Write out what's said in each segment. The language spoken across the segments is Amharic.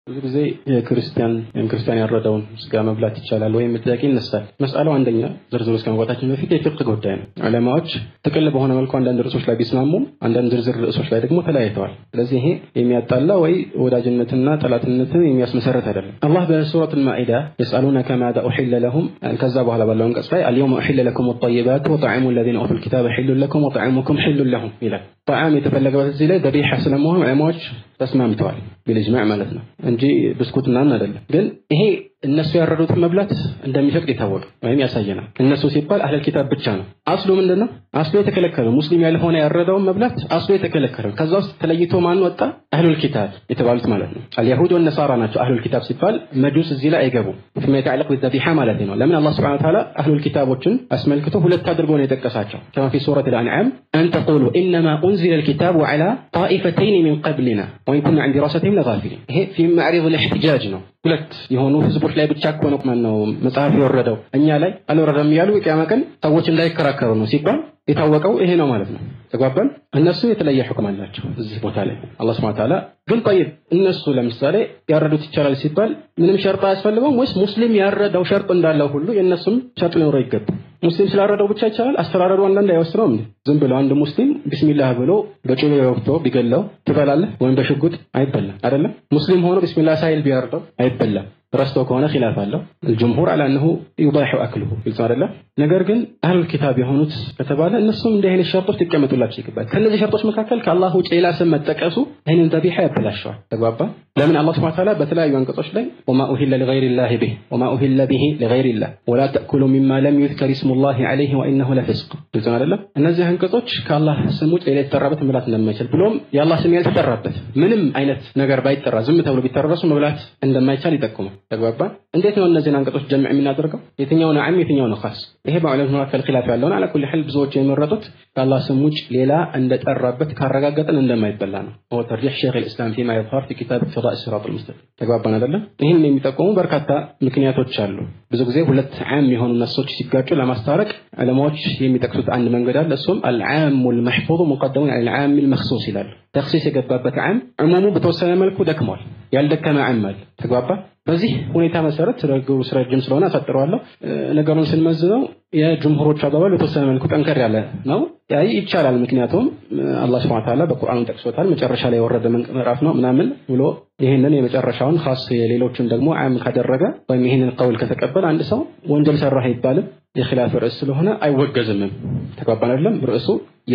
ብዙ ጊዜ የክርስቲያን ወይም ክርስቲያን ያረደውን ስጋ መብላት ይቻላል ወይም ጥያቄ ይነሳል። መስአለው አንደኛ ዝርዝሩ እስከ መግባታችን በፊት የፍቅህ ጉዳይ ነው። ዑለማዎች ጥቅል በሆነ መልኩ አንዳንድ ርዕሶች ላይ ቢስማሙም አንዳንድ ዝርዝር ርዕሶች ላይ ደግሞ ተለያይተዋል። ስለዚህ ይሄ የሚያጣላ ወይ ወዳጅነትና ጠላትነትን የሚያስመሰረት አይደለም። አላህ በሱረት ማኢዳ የስአሉነከ ማዛ ኡሒለ ለሁም ከዛ በኋላ ባለው አንቀጽ ላይ አልየውመ ኡሒለ ለኩም ጠይባቱ ወጣዕሙ ለዚነ ኡቱል ኪታበ ሒሉን ለኩም ወጣዕሙኩም ሒሉን ለሁም ይላል። ጣዕም የተፈለገበት እዚህ ላይ ደቢሓ ስለመሆኑ ዑለማዎች ተስማምተዋል ቢልጅማዕ ማለት ነው እንጂ ብስኩት ምናምን አይደለም። ግን ይሄ እነሱ ያረዱትን መብላት እንደሚፈቅድ የታወቀ ወይም ያሳየናል። እነሱ ሲባል አህለል ኪታብ ብቻ ነው። አስሉ ምንድን ነው? አስሉ የተከለከለ ሙስሊም ያልሆነ ያረደውን መብላት አስሉ የተከለከለ ከዛ ውስጥ ተለይቶ ማን ወጣ? አህሉል ኪታብ የተባሉት ማለት ነው። አልያሁድ ወነሳራ ናቸው። አህሉል ኪታብ ሲባል መጁስ እዚህ ላይ አይገቡም። ፊማ የተዓለቅ ቢዘቢሓ ማለት ነው። ለምን አላህ ሱብሓነሁ ወተዓላ አህሉል ኪታቦችን አስመልክቶ ሁለት አድርጎ ነው የጠቀሳቸው። ከማ ፊ ሱረት አልአንዓም አን ተቁሉ ኢነማ ኡንዚለ ልኪታቡ ዐላ ጣኢፈተይን ሚን ቀብሊና ወኢን ኩና ዐን ዲራሰቲሂም ለጋፊሊን። ይሄ ፊ መዕሪድ ልእሕትጃጅ ነው። ሁለት የሆኑ ህዝቦች ላይ ብቻ እኮ ነው ማን ነው መጽሐፍ የወረደው እኛ ላይ አልወረደም እያሉ የቂያማ ቀን ሰዎች እንዳይከራከሩ ነው ሲባል የታወቀው ይሄ ነው ማለት ነው። ተግባባን። እነሱ የተለየ ሕክም አላቸው እዚህ ቦታ ላይ አላህ ሱብሓነሁ ወተዓላ ግን ጠይብ እነሱ ለምሳሌ ያረዱት ይቻላል ሲባል ምንም ሸርጥ አያስፈልገውም ወይስ ሙስሊም ያረደው ሸርጥ እንዳለው ሁሉ የእነሱም ሸርጥ ሊኖረው ይገባል? ሙስሊም ስላረደው ብቻ ይቻላል? አስተራረዱ አንዳንድ አይወስነውም እንዴ? ዝም ብለው አንድ ሙስሊም ቢስሚላህ ብሎ በጩቤ ወቅቶ ቢገለው ትበላለህ ወይም በሽጉጥ አይበላም አይደለም። ሙስሊም ሆኖ ቢስሚላህ ሳይል ቢያርደው አይበላም። ረስቶ ከሆነ ኺላፍ አለው። الجمهور على انه يباح اكله ግልጽ አይደለም። ነገር ግን አህሉል ኪታብ የሆኑት ከተባለ እነሱም እንዲህ አይነት ሸርጦች ሊቀመጡላቸው ይገባል። ከነዚህ ሸርጦች መካከል ከአላህ ውጭ ሌላ ስም መጠቀሱ ይህንን ዘቢሓ ያበላሸዋል። ተግባባ። ለምን አላህ ሱብሓነሁ ወተዓላ በተለያዩ አንቀጾች ላይ ወማ ኡሂለ ሊገይሪላሂ ቢህ ወማ ኡሂለ ቢሂ ሊገይሪላህ ወላ ተእኩሉ ሚማ ለም ዩዝከር ስሙላሂ ዐለይሂ ወኢነሁ ለፊስቅ ግልጽ አይደለም። እነዚህ አንቀጾች ከአላህ ስም ውጭ ሌላ የተጠራበት መብላት እንደማይችል ብሎም የአላህ ስም ያልተጠራበት ምንም አይነት ነገር ባይጠራ ዝም ተብሎ ቢጠራ ራሱ መብላት እንደማይቻል ይጠቁማል። ተግባባ። እንዴት ነው እነዚህን አንቀጾች ጀምዕ የምናደርገው? የትኛው ነው ዓም የትኛው ነው ኻስ? ይሄ በዑለሞች መካከል ኺላፍ ያለውን አላ ኩሊ ሐል ብዙዎች የመረጡት ከአላህ ስም ውጭ ሌላ እንደጠራበት ካረጋገጠን እንደማይበላ ነው። ወ ተርጂሕ ሸይኽ ልእስላም ፊማ የظሀር ፊ ኪታብ ኢቅቲዳእ ሲራጥ ልሙስተቂም ተግባባን አይደለም? ይህን የሚጠቁሙ በርካታ ምክንያቶች አሉ። ብዙ ጊዜ ሁለት ዓም የሆኑ ነሶች ሲጋጩ ለማስታረቅ ዑለማዎች የሚጠቅሱት አንድ መንገድ አለ። እሱም አልዓሙ ልመሕፉዙ ሙቀደሙን ዐላ ልዓም ልመኽሱስ ይላሉ። ተክሲስ የገባበት ዓም ዕሙሙ በተወሰነ መልኩ ደክሟል። ያልደከመ ዓም አለ። ተግባባ በዚህ ሁኔታ መሰረት ረግሩ ስረጅም ስለሆነ አሳጥረዋለሁ። ነገሩን ስንመዝነው የጅምሁሮች አባባል በተወሰነ መልኩ ጠንከር ያለ ነው። ያይ ይቻላል። ምክንያቱም አላህ ሱብሓነሁ ወተዓላ በቁርአኑ ጠቅሶታል። መጨረሻ ላይ የወረደ ምዕራፍ ነው ምናምን ብሎ ይህንን የመጨረሻውን ኻስ የሌሎችን ደግሞ ዓም ካደረገ ወይም ይህንን ቀውል ከተቀበለ አንድ ሰው ወንጀል ሰራህ አይባልም። የኺላፍ ርዕስ ስለሆነ አይወገዝምም። ተግባባን አይደለም? ርዕሱ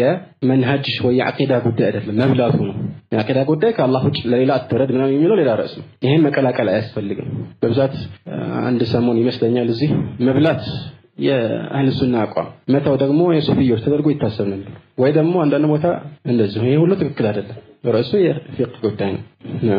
የመንሃጅ ወይ የዓቂዳ ጉዳይ አይደለም፣ መብላቱ ነው። የዓቂዳ ጉዳይ ከአላህ ውጭ ለሌላ አትረድ ምናምን የሚለው ሌላ ርዕስ ነው። ይሄን መቀላቀል አያስፈልግም። በብዛት አንድ ሰሞን ይመስለኛል እዚህ መብላት የአህል ሱና አቋም መተው ደግሞ የሱፍዮች ተደርጎ ይታሰብ ነበር። ወይ ደግሞ አንዳንድ ቦታ እንደዚሁ። ይሄ ሁሉ ትክክል አይደለም። ርዕሱ የፊቅህ ጉዳይ ነው።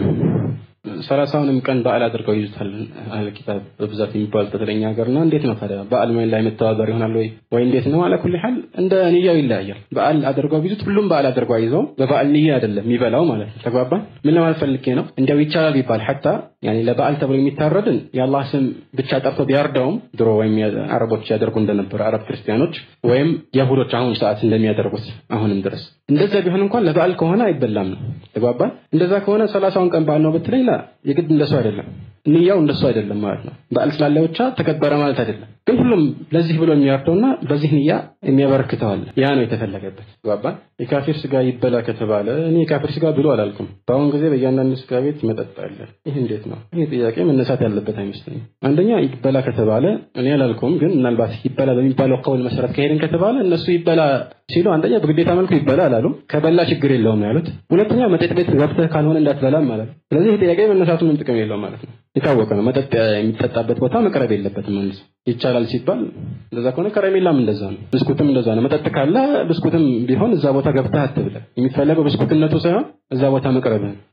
ሰላሳውንም ቀን በዓል አድርገው ይዙታል አህል ኪታብ በብዛት የሚባሉት በተለኛ ሀገርና እንዴት ነው ታዲያ በዓል ላይ መተባበር ይሆናል ወይ ወይ እንዴት ነው? አለ ኩል ሐል እንደ ንያው ይለያያል። በዓል አድርገው ቢዙት ሁሉም በዓል አድርገው አይዘው በበዓል ንያ አይደለም የሚበላው ማለት ነው። ተግባባን? ምን ለማለት ፈልጌ ነው? እንዲያው ይቻላል ቢባል ሐታ ያኔ ለበዓል ተብሎ የሚታረድን የአላህ ስም ብቻ ጠርቶ ቢያርደውም ድሮ ወይም አረቦች ያደርጉ እንደነበረ አረብ ክርስቲያኖች ወይም የሁዶች አሁን ሰዓት እንደሚያደርጉት አሁንም ድረስ እንደዛ ቢሆን እንኳን ለበዓል ከሆነ አይበላም ነው። ተግባባን? እንደዛ ከሆነ ሰላሳውን ቀን በዓል ነው ብትለኝ የግድ እንደሱ አይደለም። ንያው እንደሱ አይደለም ማለት ነው። በዓል ስላለ ብቻ ተከበረ ማለት አይደለም። ግን ሁሉም ለዚህ ብሎ የሚያርደውና በዚህ ንያ የሚያበረክተው አለ። ያ ነው የተፈለገበት። ገባን? የካፊር ስጋ ይበላ ከተባለ እኔ የካፊር ስጋ ብሎ አላልኩም። በአሁን ጊዜ በእያንዳንዱ ስጋ ቤት መጠጥ አለ። ይህ እንዴት ነው? ይህ ጥያቄ መነሳት ያለበት አይመስለኝም። አንደኛ ይበላ ከተባለ እኔ አላልኩም፣ ግን ምናልባት ይበላ በሚባለው ቀውል መሰረት ከሄድን ከተባለ እነሱ ይበላ ሲሉ አንደኛ በግዴታ መልኩ ይበላ አላሉም። ከበላ ችግር የለውም ያሉት። ሁለተኛ መጠጥ ቤት ገብተህ ካልሆነ እንዳትበላም ማለት ነው። ስለዚህ ይህ ጥያቄ መነሳቱ ምንም ጥቅም የለውም ማለት ነው። የታወቀ ነው። መጠጥ የሚጠጣበት ቦታ መቅረብ የለበትም ማለት ነው። ይቻላል ሲባል እንደዛ ከሆነ ከረሜላም እንደዛ ነው። ብስኩትም እንደዛ ነው። መጠጥ ካለ ብስኩትም ቢሆን እዛ ቦታ ገብተህ አትብለህ። የሚፈለገው ብስኩትነቱ ሳይሆን እዛ ቦታ መቅረብህ